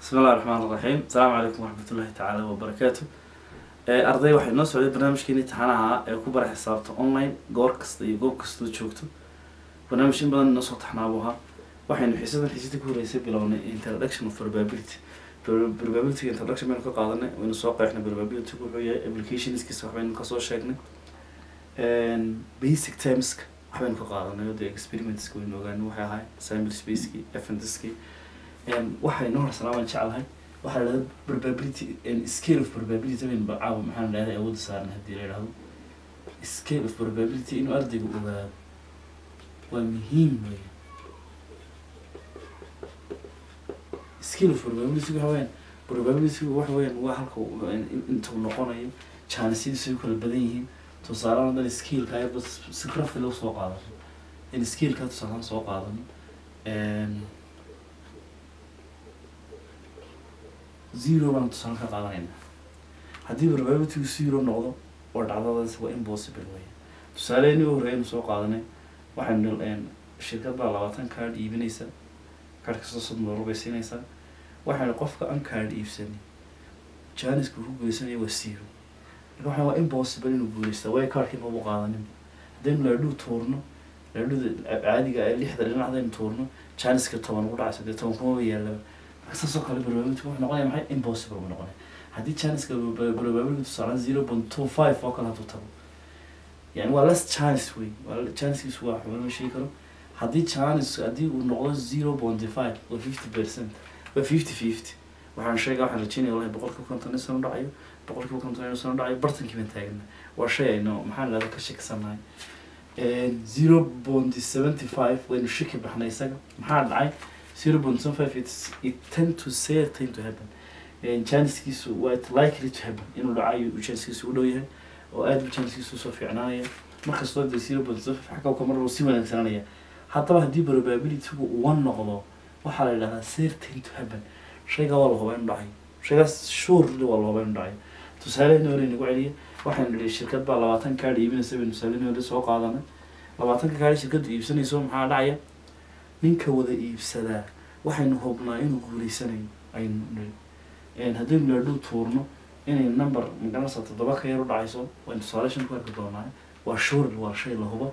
bismi illahi raxmaan iraxiim asalaamu calaykum waraxmat ullahi tacaala wabarakaatu arday waxay noo socday barnaamijkeeni taxanaha ee ku bara xisaabta online goor kasta iyo goob kastoo joogto barnaamij in badan inoo soo taxnaabu ahaa waxaynu xiisadan xiisada ku horeysay bilownay introduction of probability probability introduction baynu ka qaadanay waynu soo qeexnay probability wuxuu yahay applicationskiisa waxbaynu kasoo sheegnay basic termska waxbaynu ka qaadanay oo dee experimentska waynu ogaanay waxay ahay sample spaceki eventkii waxay noo horsanaa waan jeclahay waxaa la dhahda probability scale of probability baynu caawa maxaan dhahday awoodda saarnay haddii la yidhahdo scale of probability inuu ardaygu ogaado waa muhiim weya scale of probability waxa weyaan probability waxa weyaan waa halka intuu noqonayo jaanisadiisu ay kala badan yihiin tusaale hadan scaleka ayaba si rafi loo soo qaadano in scaleka tusaalaan soo qaadano zero baan tusaale ka qaadanayna haddii probabilitygu zero noqdo oo dhacdadaas waa impossible weya tusaaleheni u horreeyaynu soo qaadanay waxaynu shirkad baa labaatan card iibinaysa card kastoo soddon dollar bay siinaysaa waxaynu qofka an card iibsani janiska ku guuleysanaya waa zero marka waxaa waa impossible inuu guuleysta way cardkii mabu qaadanin haddaynu laadhuu tuurno laadhuda caadiga ee lixda dhinac hadaynu tuurno janiska toban ugu dhacayso dee toban kumaba yaalaba saasoo kale probability wuxuu noqonaya maxay impossible buu noqonaya haddii chanceska probability tusaalaan zero point two five oo kale hadduu tago yani waa less chance wey waa chancekiisu waa waxba lama sheegi karo haddii chance haddii uu noqdo zero point five waa fifty percent waa fifty fifty waxaan sheega waxaan rajeynaya wallahi boqolkiiba konton in sano dhacayo boqolkiiba konton in sano dhacayo bartankii baan taagna waa shay ayno maxaan lahda ka shakisanahay zero point seventy five waynu shaki baxnay isaga maxaa dhacay zero point seven five it's it tend to certain to happen chancekiisu waa it likely to happen inuu dhacayo chancekiisu u dhow yahay oo aad bu chancekiisu usoo fiicnaanaya markastoo dee zero point seven five xagga kamar si wanaagsananaya haddaba haddii probabilitygu one noqdo waxaa la yidhahdaa certain to happen shaygaa waa la hubaa inu dhacayo shaygaas surely waa la hubaa inu dhacayo tusaaleheni hore nagu celiya waxaynu nihi shirkad baa labaatan kaadh iibinaysa baynu tusaaleheni hore soo qaadanay labaatanka kaadh shirkaddu iibsanayso maxaa dhacaya ninka wada iibsadaa waxaynu hubnaa inuu guuleysanayo aynu niri haddaynu laadhuu tuurno inay number magaranaysa toddoba ka yar u dhacayso waynu tusaale shan ku arki doonaa waa shurl waa shay la hubo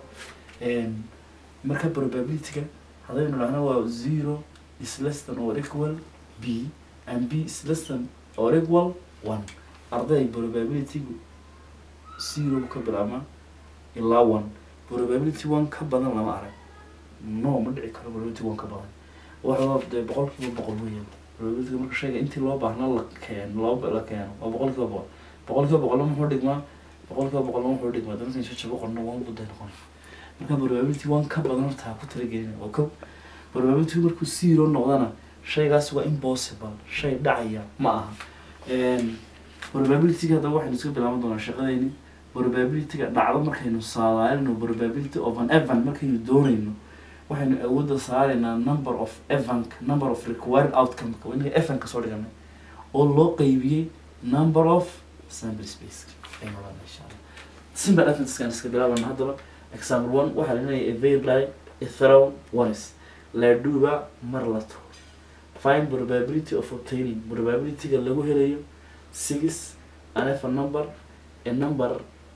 marka probabilityga haddaynu dhahna waa zero is less than or equal b and b is less than or equal one arday probabilitygu zero ka bilaabmaa ilaa one probability one ka badan lama arag no ma dhici karo probability one ka badan waxaa dee boqolkiiba boqol weeyaan probabilityga marka shayga intii loo baahna la keeno loo la keeno waa boqolkiiba boqol boqolkiiba boqolna muxuu dhigmaa boqolkiiba boqolna muxuu dhigmaa damarkan shaja boqolna one buday noqon marka probability one ka badan horta ha ku talagelin oo ko probability markuu zero noqdana shaygaas waa impossible shay dhacaya ma aha probabilityga haddaba waxaynu iska bilaaban doonaa shaqadeyni probabilityga dhacdo markaynu saadaalino probability of an event markaynu doonayno waxaynu awoodda saaraynaa number of event number of required outcome inaga event ka soo dhiganay oo loo qeybiyey number of sample space aynu odhana insha allah simple eventskan iska bilaabana haddaba example one waxaa la leeyahay a very a throw ones laadhuuba mar la tuuro find probability of obtaining probabilityga lagu helayo six and if a number a number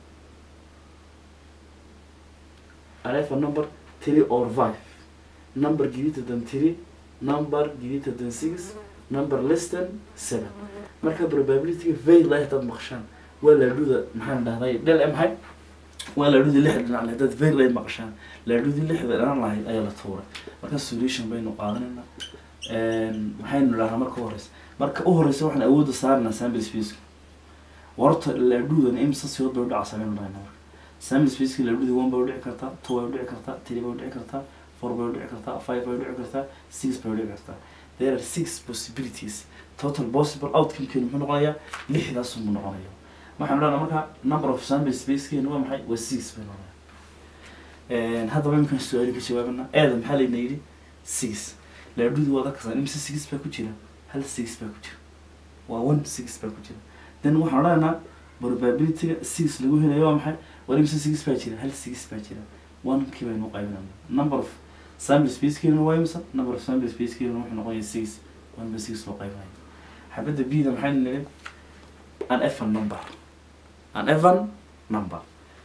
and if a number three or five number greater than three number greater than six number less than seven marka probabilityga very light hadaad maqashaan waa laadhuda maxaan dhahday dhel maxay waa laadhudii lixda dhinac lahayd hadaad very light maqashaan laadhudii lixda dhinac lahayd ayaa la tuuray marka solution baynu qaadanayna maxaynu dhahnaa marka u horeysa marka u horeysa waxaan awoodda saarnaa sample space warta laadhudan imsa siyood bay udhacaysaa baynu dhahnaa marka sample spaceki laadhudii one bay udhici kartaa two bay udhici kartaa three bay udhici kartaa four bay udhici kartaa five bay udhici kartaa six bay udhici kartaa there are six possibilities total possible outcomekeenu muxuu noqonayaa lixdaas unbuu noqonaya waxaanu dhahnaa marka number of sample spacekeenu waa maxay waa six bay noqonaya haddaba imkaan su-aali ka jawaabana eeda maxaa layna yidhi six laadhudii waad arkaysaa imse six baa ku jira hal six baa ku jira waa one six baa ku jira then waxaan odhanaynaa probabilityga six lagu helayo waa maxay war imse six baa jira hal six baa jira one kii baynu qaybinayna number of sample spacekeena waa imse number of sample spacekeena wuxuu noqonaya six one ba six loo qaybinayo xabadda b da maxaynu nidhi an evan number an evan number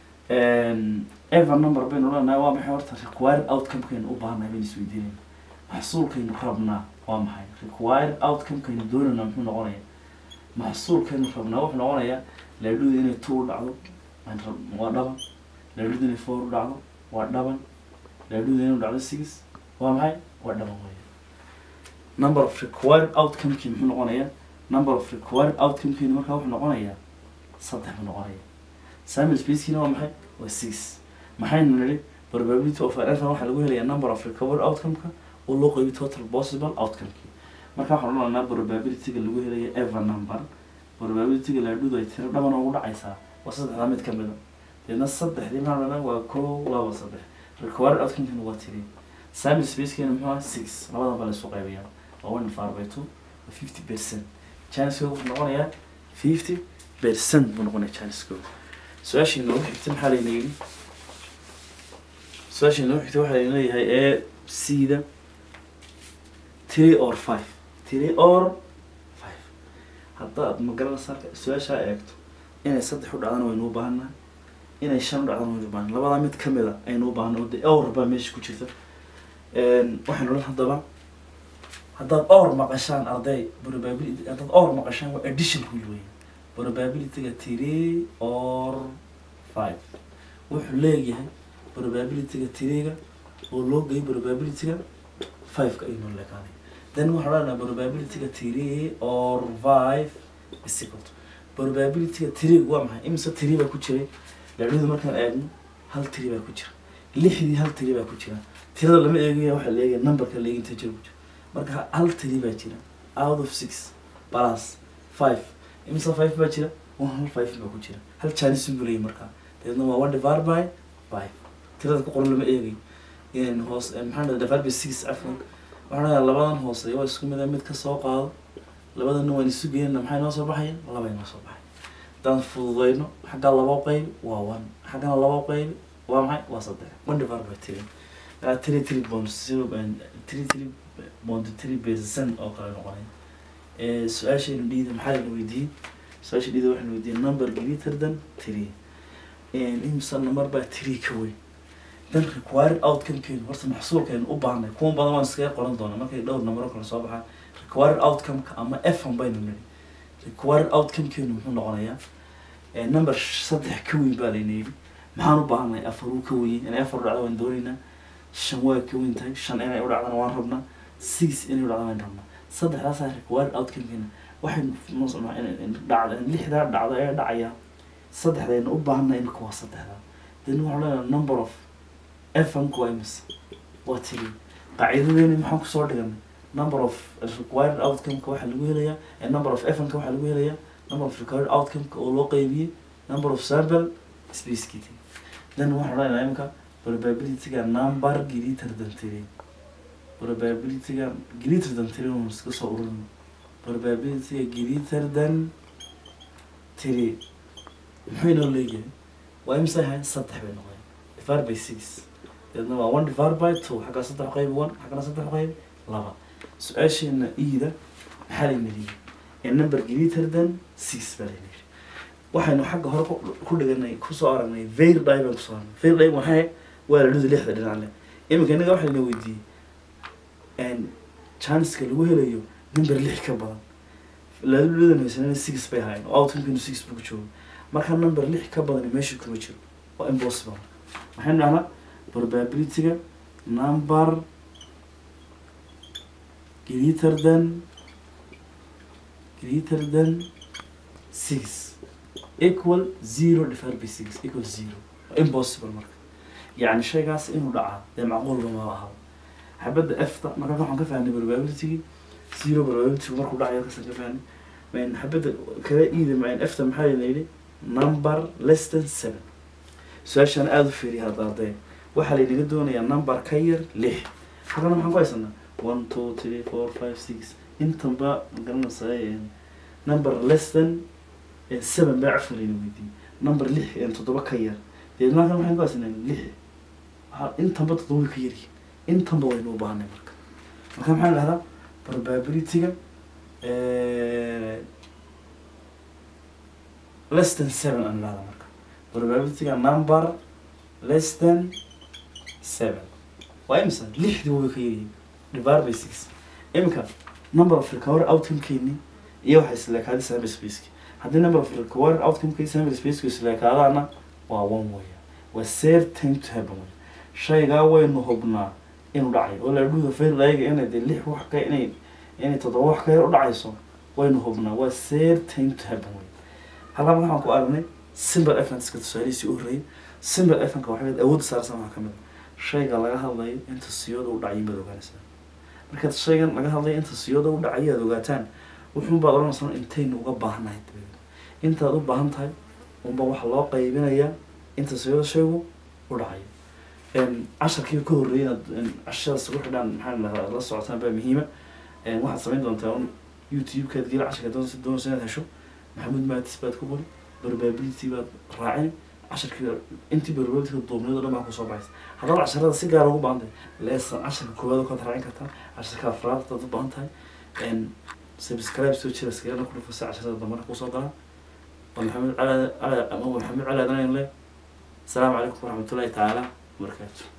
evan number baynu leenahay waa maxay horta required outcome-kaynu u baahannahay baynu isweydiinayna maxsuulkaynu rabnaa waa maxay required outcome-kaynu doonayna muxuu noqonaya maxsuulkaynu rabnaa wuxuu noqonayaa laadhuda inay two u dhacdo aan rab- waa dhaban laadhuda inay four u dhacdo waa dhaban laadhuda inay u dhacdo six waa maxay waa dhaban weya number of required outcome-kii muxuu noqonayaa number of required outcome-kiina markaa wuxuu noqonayaa saddex buu noqonaya sample space-kiina waa maxay waa six maxaynu nidhi probability of an waxaa lagu helayaa number of recovered outcome-ka oo loo qeybiyo total possible outcome-kii marka waxaan odhanaynaa probability-ga lagu helayo ever number probability-ga laadhudu ay tiro dhaban ugu dhacaysaa waa saddexdaa mid ka mid a deedna saddexdii maxaan odhanaa waa kow laba saddex required outcome-kiina waa tiri sample space-kiina muxuu ahaa six labadan baa la isu qaybiyaa waa one divided by two waa fifty percent chances wuxuu noqonayaa fifty percent buu noqonaya chances-kooda su-aashii noogu xigtay maxaa layna yidhi su-aashii noogu xigtay waxaa layna leeyahay ee c-da three or five three or five haddaad magaranaysa halka su-aashaa eegto inay saddex u dhacdana waynu u baahannahay inay shan u dhacdana waynu u baahannahay labadaa mid ka mid a aynu u baahannahay oo dee awr baa meesha ku jirta waxaynu odhan haddaba haddaad or maqashaan arday probability haddaad or maqashaan waa addition ku weyn probability-ga three or five wuxuu leeyahay probability-ga three-ga oo loo geeyay probability-ga five-ka aynu leekaanay then waxaan odhanaynaa probability-ga three or five is equal to probability-ga three waa maxay imise three baa ku jiray laadhudu markaan eegno hal three baa ku jira lixdii hal three baa ku jira tirada lama eegaya waxaa la eegaya numberka la eegay inta jira ku jira marka hal three baa jira out of six plus five imise five baa jira one hal five baa ku jira hal chance buu leeyahay markaa dabeedna waa one divided by five tirada ku qoran lama eegay in hoos maxaa dhahda divided by six cafwan waxaan dhahaa labadan hoose waa isku mid ah mid ka soo qaado labadana waan isu geynana maxay noo soo baxaya laba inoo soo baxay haddaan fududeyno xaggaa laba qaybi waa one xaggana laba qaybi waa maxay waa saddex one divided by three uh, three three bonds zero and three three bond three percent oo kale noqonay ee su-aashaynu dhiida maxaa layna weydiiyey su-aasha dhiida waxaynu weydiiyey number greater than three imisa number baa three ka weyn dan required outcome-keenu horta maxsuulkeenu u baahnay kuwan badan waan iskaga qoran doonaa markay dhowr number oo kale soo baxaan required outcome-ka ama f-an baynu nidhi required outcome-keenu muxuu noqonayaa ee number saddex ka weyn baa layna yidhi maxaan u baahnay afar uu ka weyn inay afar u dhacdo waan doonaynaa shan waa ka weyn tahay shan inay u dhacdana waan rabnaa six inay u dhacdana waan rabnaa saddexdaasaa required outcome-keena waxaynu nusnaa in dhacda lixdaa dhacdo ee dhacaya saddexdayna u baahanay imika waa saddexdaa then waxaan leenahay number of fm-ku waa imise waa tiri qaacidadeeni maxaan kusoo dhiganay number of required outcome-ka waxaa lagu helayaa ee number of fm-ka waxaa lagu helayaa number of required outcome-ka oo loo qeybiyey number of sample space-kiti then waxaan leenahay imika probability-ga number greater than three probability-ga greater than three waan iska soo ururin probability-ga greater than three muxuu inoo leeyahay waa imisa ahayn saddex bay noqdeen divided by six deedna waa one divided by two xaggaa saddex qayb one xaggana saddex qayb laba su-aasheena iida maxaa layna leeyahay ee number greater than six baa layna yidhi waxaynu xagga hore ku- ku dhiganay kusoo aragnay veil die baan kusoo aragnay veil die maxay waa la dhuda lixda dhinac leh iminka innaga waxaa layna weydiiyey chanceska lagu helayo number lix ka badan laludan haysanana six bay ahayn oo outcome-keenu six buu ku joogo marka number lix ka badan meesha kuma jiro waa impossible waxaynu dhahnaa probability-ga number greater than greater than six equal zero divided by six equal zero waa impossible marka yacni shaygaas inuu dhacaa dee macquulba ma aha xabadda efta marka waxaan ka fahnay probability-gii zero probability markuu dhacayo kasan ka fahnay mayn xabadda kale iida mayn efta maxaa la yidhi number less than seven su-aashaan aada u fiiriya hadda arday waxaa laynaga doonayaa number ka yar lix haddana maxaan ku haysanaa one two three four five six intanba magaranaysaa number less than eh, seven baa cafka layna weydiiyey number lix eh, toddoba ka yar deedna halkan maxaan ku haysanaa lix waxaa intanba toddoba ka yaryihin intanba waynu u baahnay marka marka maxaan dhahdaa probability-ga less than seven aan idhahda marka probabilityga number less than seven waa imisa lixdii way ka yaryihiin divided by six imika number of recovery outcomekeeni iyo waxay isleekaada sample spaceki haddii number of recovery outcomekii sample spaceki isleekaadaana waa one weya waa certain to happen wey shaygaa waynu hubnaa inuu dhacayo oo laadhuuda fairlayga inay dee lix wax ka inay inay toddoba wax ka yar u dhacayso waynu hubnaa waa certain to happen wey halkaa waxaan ku aragnay simple evidenceka tusaalihiisii u horreeyay simple evidenceka waxay awoodda saarsan waxaa ka mid a shayga laga hadlayo inta siyooda u dhacay baad ogaanaysaa markaad shaygan laga hadlayo inta siyooda u dhacay aad ogaataan wuxuun baad odhanaysaa intaynu uga baahannahay dabadeed intaad u baahan tahay unba waxaa loo qaybinayaa inta siyooda shaygu u dhacayo casharkii ka horreeyay inaad cashadaas ugu xidhaan maxaa lahaa la socotaan baa muhiima waxaad samayn doontaa un youtube-kaad geli casharka doonaysa doonaysa inaad hesho maxamuud maatis baad ku qori probability baad raacin casharkii intii probabilityga duubniyada dhan baa kusoo baxaysa haddaad casharada si gaar ugu baahan tahay leesan casharka koowaad kaad raacin kartaa casharka afraad hadaad u baahan tahay subscribe soo jira iskagana ku dhufasa casharada dambana kusoo galaan waa maxamed cali ama maxamed cali adan le asalaamu calaykum waraxmatullahi tacaala wabarakaatu